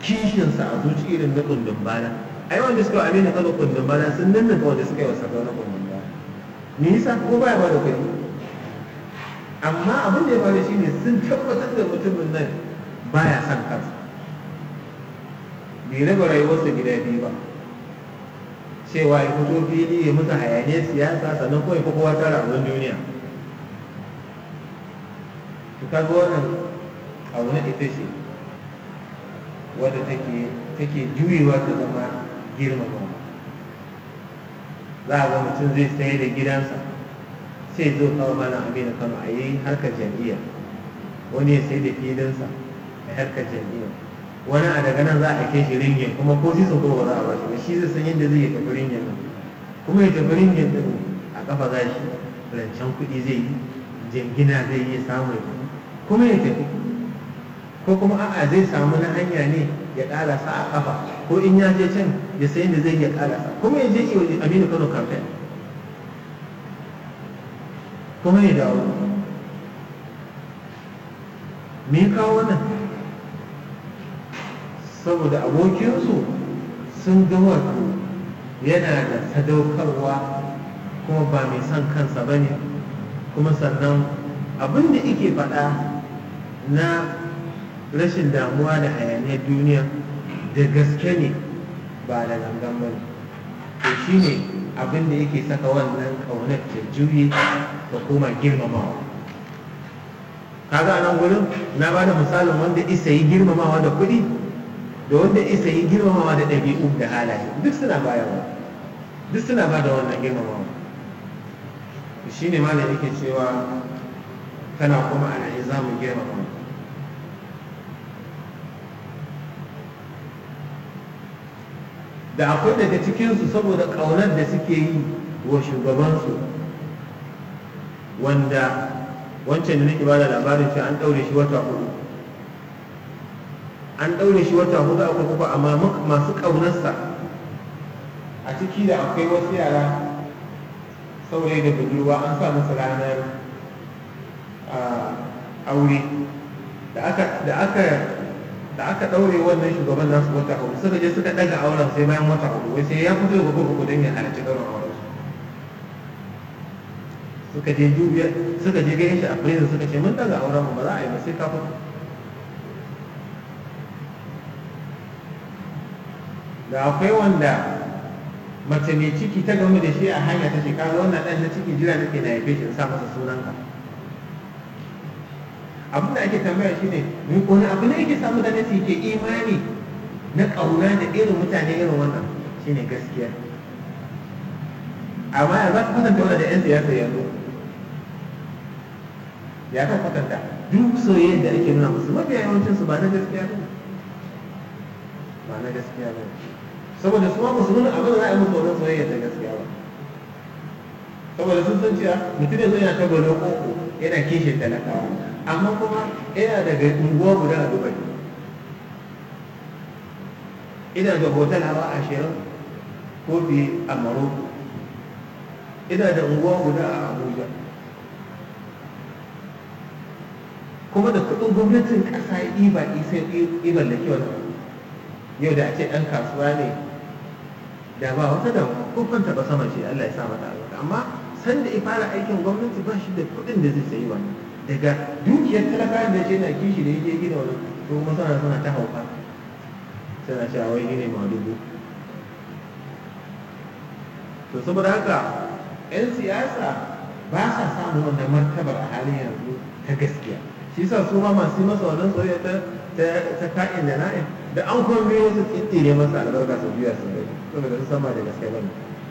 kishinsa a zuci irin na kundin bana ai wanda suka amina kano kundin bana sun nanna ga wanda suka yi wasa na kundin bana me yasa ko baya ba da kuɗi amma abin da ya faru shine sun tabbatar da mutumin nan baya son kansa bai raba rayuwarsa gida biyu ba cewa ya fito fili ya musu hayaniyar siyasa sannan kuma ya fi kowa tara abin duniya to kaga wannan abu na ita ce wadda take take juyewa ta zama girmama za a ga mutum zai sayar da gidansa sai zo kawo mana amina kano a yi harkar jam'iyya wani ya sai da filinsa a harkar jam'iyya wani a daga nan za a kai shi ringin kuma ko sisin kuma ba za a bashi ba shi zai san yadda zai tafi ringin nan kuma ya tafi ringin din a kafa za shi rancen kuɗi zai yi jingina zai yi samun kuma ya tafi ko kuma a'a zai samu na hanya ne ya ƙarasa a kafa ko in ya je can ya sayi da zai ya ƙarasa kuma ya je iya aminu kano campaign kuma ya dawo me kawo wannan saboda abokinsu sun ga wato yana da sadaukarwa kuma ba mai son kansa ba ne kuma sannan abin da ike faɗa na rashin damuwa da hayaniyar duniya da gaske ne ba da gangan ba to shi ne abin da yake saka wannan ƙaunar ta juye da kuma girmamawa kaga nan gurin na ba da misalin wanda isa yi girmamawa da kuɗi da wanda isa yi girmamawa da ɗabi'u da halaye duk suna bayarwa duk suna ba da wannan girmamawa shi ne malam yake cewa kana kuma a za mu girmama da akwai daga cikinsu saboda ƙaunar da suke yi wa shugabansu wanda wancan da nake bada labarin shi an ɗaure shi wata hudu an ɗaure shi wata hudu a kurkuku amma masu ƙaunarsa a ciki da akwai wasu yara saurayi da budurwa an sa musu ranar aure da aka da aka da aka ɗaure wannan shugaban nasu wata hudu suka je suka ɗaga auren sai bayan wata hudu wai sai ya fito da kurkuku don ya halarci ɗaurin auren suka je dubiya suka je ganin shi a prison suka ce mun daga auren mu ba za a yi ba sai ka fito da akwai wanda mace mai ciki ta gamu da shi a hanya ta shekara wannan ɗan na ciki jira nake na haife shi in sa masa sunanka abin da ake tambaya shi ne mai wani abu ne yake samu da nasi ke imani na ƙauna da irin mutane irin wannan shine gaskiya amma ya za ka kwatanta wanda da 'yan siyasa yanzu ya kan kwatanta duk soyayyar da ake nuna musu mafiya yawancin su ba na gaskiya ba ba na gaskiya ba saboda su ma musu nuna abin da za a yi musu wannan soyayyar da gaskiya ba saboda sun san cewa mutum yanzu yana ta gwalo koko yana kishin talakawa amma kuma yana daga unguwa guda a dubai ina da hotel hawa ashirin ko biyu a maroko ina da unguwa guda a abuja kuma da kudin gwamnatin kasa ya ɗiba isa ɗiban da kyau yau da a ce ɗan kasuwa ne da ba wata da kufanta ba sama ce Allah ya sa mata albarka amma san da ya fara aikin gwamnati ba shi da kudin da zai sayi ba daga dukiyar talaka da ce na kishi da yake gina wani to kuma suna suna ta hauka suna cewa wai ne ma dubu to saboda haka 'yan siyasa ba sa samun wannan martabar a halin yanzu ta gaskiya shi sa su ma masu masa wannan soyayya ta ta ka'in da na'in da an kuma biyo su tsintire masa albarka su biya su bai saboda su sama da gaske bane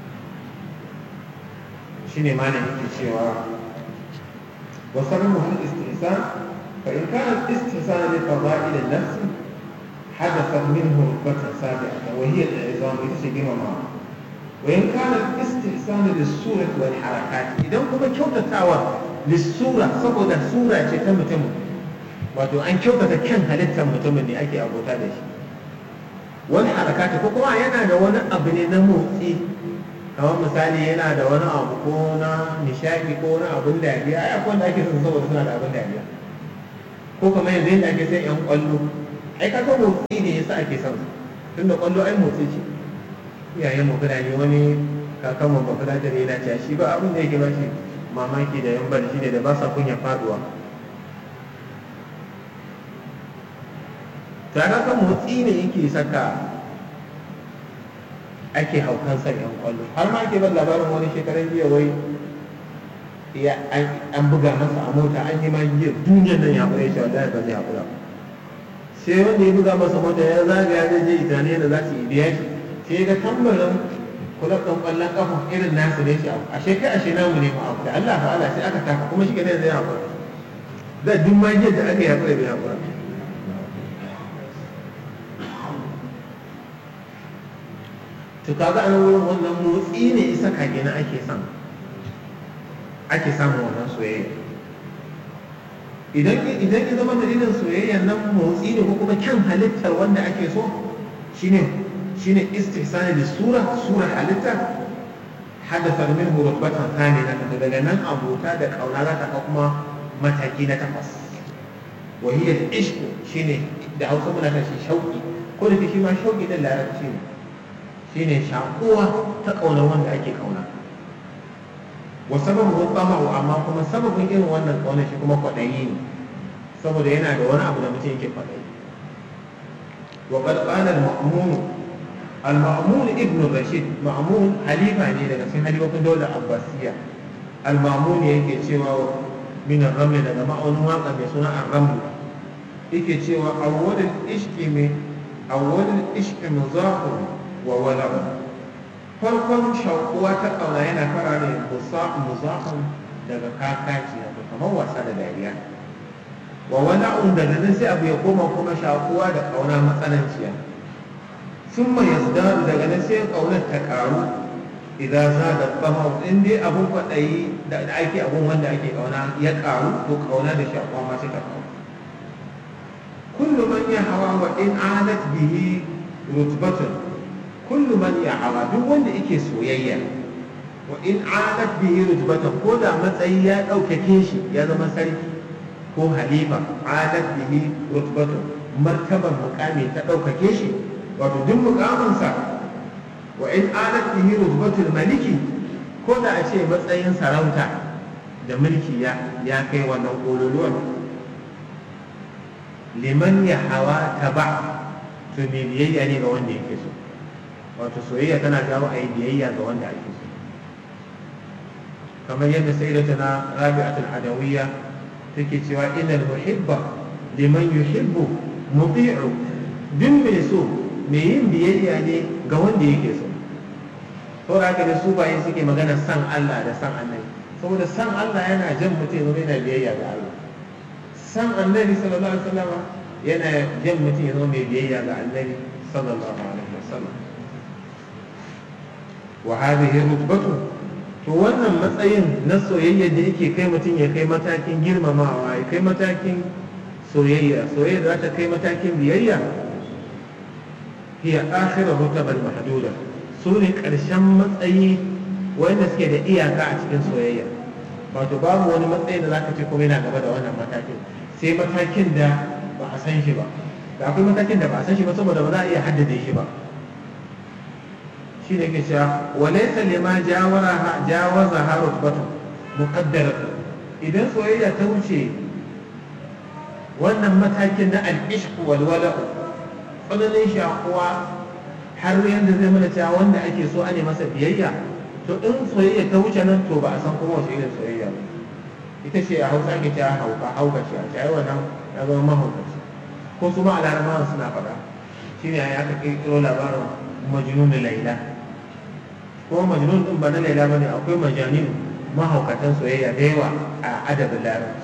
shine ma ne yake cewa wa sarmu fil istihsan fa in kana istihsan li fadail an-nafs hadatha minhu rukbatan sabiqatan wa hiya al-izam ita ce girmama وإن كان الاستحسان للصورة والحركات إذا كما كيوتا تاوى للصورة سبودا صورة تم تم wato an kyautata kyan halittar mutumin ne ake abota da shi wani harakati ko kuma yana da wani abu ne na motsi kamar misali yana da wani abu ko na nishadi ko na abun dariya ai akwai wanda ake son saboda suna da abun dariya ko kamar yanzu yadda ake sai yan kwallo ai kaga motsi ne yasa ake son tunda kwallo ai motsi ce iyayen mu fulani wani kakan mu bafula da ne yana cewa shi ba abin da yake ba shi mamaki da yan bar shi ne da ba sa kunya faduwa ta kaga motsi ne yake saka ake haukan sa yan kwallo har ma ake ban labarin wani shekaran jiya wai ya an buga masa a mota an yi magiyar duniyar nan ya kure shi wallahi ba zai hakura sai wanda ya buga masa mota ya zagaya zai je italiya da za su yi biya shi sai ga tambarin kulab ɗin ƙwallon ƙafa irin nasu ne shi a shekai ashe namu ne ma abu da Allah fa'ala sai aka taka kuma shi ne zai hakura da duk magiyar da aka yi hakura bai hakura to kaga an wurin wannan motsi ne isa kage na ake son ake samun wannan soyayya idan idan ya zama dalilin soyayya nan motsi ne ko kuma kyan halittar wanda ake so shine shine istihsani da sura sura halitta hadatha minhu rutbatan thaniya daga nan abota da kauna za ta ka kuma mataki na takwas wa hiya al-ishq shine da Hausa muna kan shi shauki ko da shi ma shauki din larabci ne shine shakuwa ta kauna wanda ake kauna wa sababu tsama'u amma kuma sababin irin wannan kauna shi kuma kwaɗayi ne saboda yana da wani abu da mutum yake kwaɗayi wa qad qala al-ma'mun al-ma'mun ibn rashid ma'mun halifa ne daga cikin halifofin daular abbasiyya al-ma'mun yake cewa min ar-raml daga ma'aunin waka mai suna ar-raml yake cewa awwal al-ishqi min awwal al-ishqi muzahir wa wala'u farkon shakuwa ta ƙauna yana fara ne musafin daga kakaci wato kamar wasa da dariya wa wala'un daga nan sai abu ya koma kuma shakuwa da ƙauna matsananciya sun mai yasdaru daga nan sai ƙaunar ta ƙaru idan za da fama in dai abun kwaɗayi da ake abun wanda ake ƙauna ya ƙaru to ƙauna da shakuwa ma sai ta ƙaru kullu man ya hawa wa in alat bihi rutbatun kullu man ya hawa duk wanda yake soyayya wa in alat bihi rutbatan ko da matsayi ya ɗaukake shi ya zama sarki ko halifa alat bihi rutbatan martaban mukami ta ɗaukake shi wato duk mukaminsa wa in alat bihi rutbatul maliki ko da a ce matsayin sarauta da mulki ya ya kai wannan kololuwan liman ya hawa taba to me biyayya ne ga wanda yake so wato soyayya tana jawo a yi biyayya ga wanda ake so kamar yadda sai da tana rabi'atul adawiyya take cewa innal muhibba liman yuhibbu muti'u duk mai so mai yin biyayya ne ga wanda yake so to haka da su baye suke magana san Allah da san annabi saboda san Allah yana jan mutum zama yana biyayya ga Allah san annabi sallallahu alaihi wasallam yana jan mutum ya zama mai biyayya ga annabi sallallahu alaihi wasallam wa hadhihi rutbatu to wannan matsayin na soyayya da yake kai mutum ya kai matakin girmamawa ya kai matakin soyayya soyayya za ta kai matakin biyayya hiya akhira rutabal mahduda su ne ƙarshen matsayi wanda suke da iyaka a cikin soyayya wato babu wani matsayi da zaka ce kuma yana gaba da wannan matakin sai matakin da ba a san shi ba da akwai matakin da ba a san shi ba saboda ba za a iya haddade shi ba shi ne ke cewa walaisa lima jawaza ha rutbatu muqaddaratu idan soyayya ta wuce wannan matakin na al-ishq wal wala'u tsananin shakuwa har yadda zai mana cewa wanda ake so ane masa biyayya to in soyayya ta wuce nan to ba a san kuma wace irin soyayya ba ita ce a hausa ake cewa hauka hauka ce a ce ai wannan ya zama mahaukaci ko su ma a larabawan suna faɗa shine ai aka kirkiro labarin majnun laila ko majnun din ba na laila bane akwai majanin mahaukatan soyayya da yawa a adabin larabci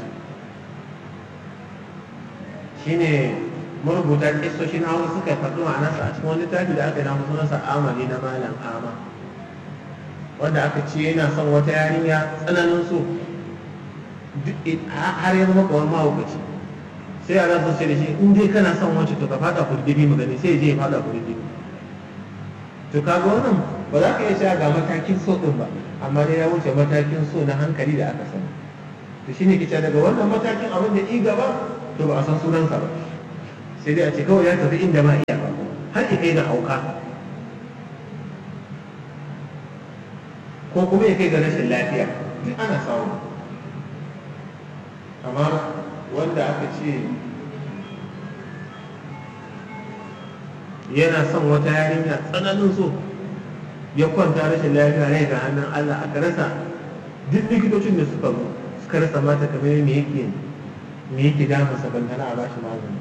shine marubuta kistoshin hawa suka faɗi ma'anarsa a cikin wani littafi da aka yi na sunansa amali na malam ama wanda aka ce yana son wata yarinya tsananin so har ya zama kamar mahaukaci sai a rasa ce da shi in dai kana son wacce to ka fada kurdibi mu gani sai ya je ya fada kurdibi to kaga wannan ba za ka iya cewa ga matakin so din ba amma dai ya wuce matakin so na hankali da aka sani to shine kice daga wannan matakin abin da i gaba to ba a san sunansa ba sai dai a ce kawai ya tafi inda ba iya ba har ya kai ga auka ko kuma ya kai ga rashin lafiya duk ana samu kamar wanda aka ce yana son wata yarinya tsananin so ya kwanta rashin lafiya rai ga hannun Allah aka rasa duk likitocin da suka zo suka rasa mata kamar me yake me yake damun sa bantana a bashi magani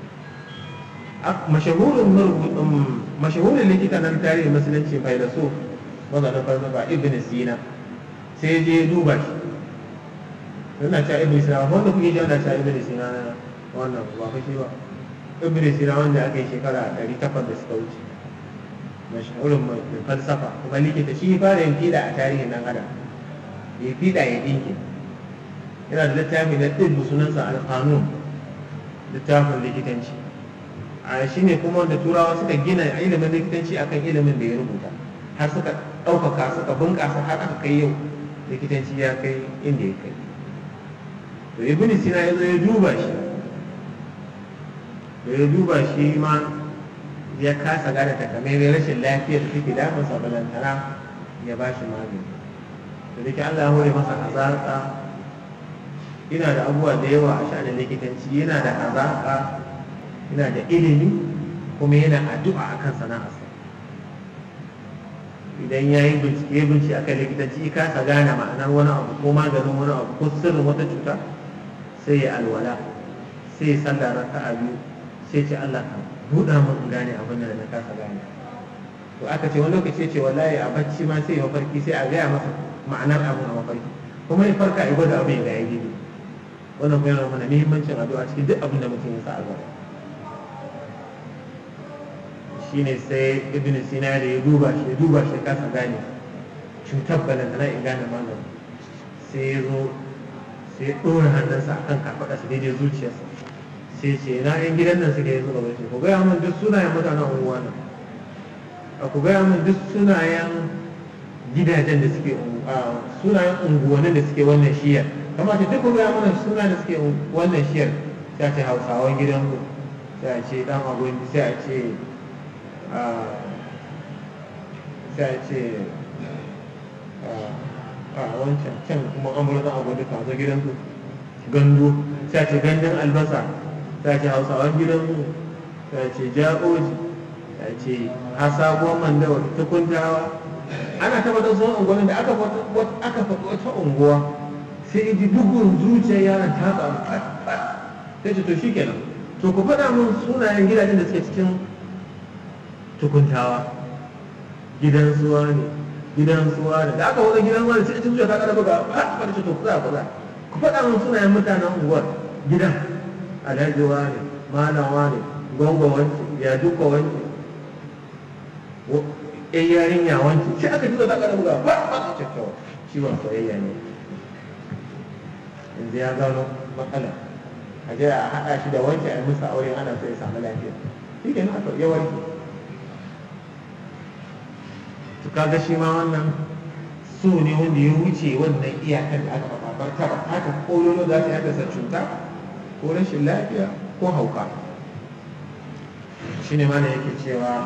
mashahurin mashahurin likita nan tarihi musulunci bai da so mazanin falsafa ibn sina sai je duba shi yana cewa ibn sina wanda kuke ji ana cewa ibn sina na wannan ba fa shi ba ibn sina wanda aka yi shekara 800 da suka wuce mashahurin mai falsafa kuma likita shi fara yin fiɗa a tarihin nan adam ya fiɗa ya ɗinke yana da littafi na ɗin sunansa alƙanun littafin likitanci a shi ne kuma wanda turawa suka gina ilimin likitanci akan ilimin da ya rubuta har suka ɗaukaka suka bunƙasa har aka kai yau likitanci ya kai inda ya kai to ibn sina ya zo ya duba shi da ya duba shi ma ya kasa gane takamaiman rashin lafiyar da take damunsa balantana ya ba shi magani da dake Allah ya hore masa hazaƙa yana da abubuwa da yawa a sha'anin likitanci yana da hazaƙa yana da ilimi kuma yana addu'a akan sana'arsa idan ya yi bincike ya bincike akan likitanci ya kasa gane ma'anar wani abu ko maganin wani abu ko sirrin wata cuta sai ya alwala sai ya sallah raka'a biyu sai ce Allah ka buɗa mun in gane abin da na kasa gane to aka ce wani lokaci ce wallahi a bacci ma sai ya mafarki sai a gaya masa ma'anar abin a mafarki kuma ya farka ya gwada abin da ya gidi wannan kuma yana mana muhimmancin addu'a cikin duk abin da mutum ya sa a gaba shine sai ibn sina da ya duba shi ya duba shi kasa gane cutar balantana in gane magani sai ya zo sai ya ɗora hannunsa akan kafaɗa su daidai zuciyarsa sai ce na yan gidan nan suka yi suka bace ku gaya min duk sunayen mutanen unguwa nan a ku gaya min duk sunayen gidajen da suke sunayen unguwannin da suke wannan shiyar kamata duk ku gaya mana suna da suke wannan shiyar sai a ce hausawan gidan ku sai a ce dan agogi sai a ce sai a ce a wancan can kuma amurka agogi ka zo gidan ku gandu sai a ce gandun albasa ta ce hausawan gidanmu ta ce ja'oji ta ce hasabuwan mandawa ta kuntawa ana tabbatar sun unguwannin da aka faɗi wata unguwa sai ji bugun zuciyar yaron ta ƙaru sai ce to shi kenan to ku faɗa min sunayen gidajen da suke cikin tukuntawa gidan suwa ne gidan suwa ne da aka wani gidan suwa ne sai zuciya ta ƙara buga ba ce to kuza kuza ku faɗa min sunayen mutanen unguwar gidan alhaji wane malam wane gongo wanci ya duka wanci yan yarinya wanci shi aka tuzo ta kada buga ba ba ta kyakkyawa ciwon soyayya ne yanzu ya gano matsala a je a haɗa shi da wanci a yi musu aure ana so ya samu lafiya shi ke aka ya warke to kaga shi ma wannan so ne wanda ya wuce wannan iyakar da aka faɗa barka haka kololo za ta haddasa cuta ko rashin lafiya ko hauka shi ne mana yake cewa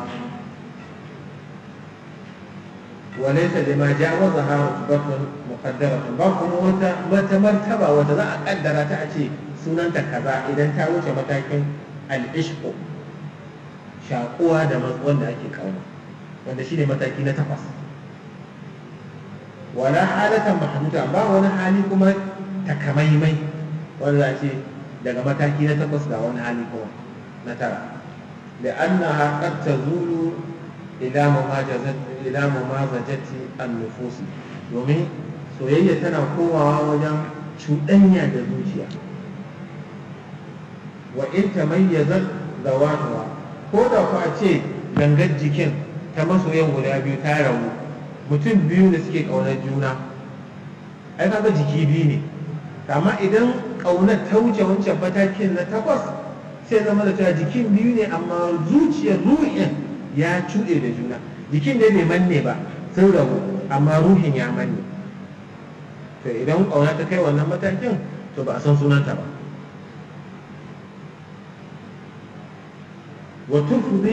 walaita da ma jawaza ha rutubatun muqaddaratun ba kuma wata wata martaba wata za a kaddara ta a ce sunanta kaza idan ta wuce matakin al-ishqu shakuwa da wanda ake kauna wanda shi ne mataki na takwas wala halatan mahmuta ba wani hali kuma takamaimai wanda za a ce daga mataki na takwas ga wani hali kuma na tara da annaha qad tazulu ila mumajazati ila mumazajati an-nufus domin soyayya tana komawa wajen cuɗanya da zuciya wa in tamayyazat zawatuha ko da ku a ce gangar jikin ta masoyan guda biyu ta rabu mutum biyu da suke ƙaunar juna ai kaga jiki biyu ne amma idan ƙaunar ta wuce wancan matakin na takwas sai zama da cewa jikin biyu ne amma zuciyar ruhin ya cuɗe da juna jikin da bai manne ba sun rabu amma ruhin ya manne to idan ƙauna ta kai wannan matakin to ba a san sunanta ba wa tufdi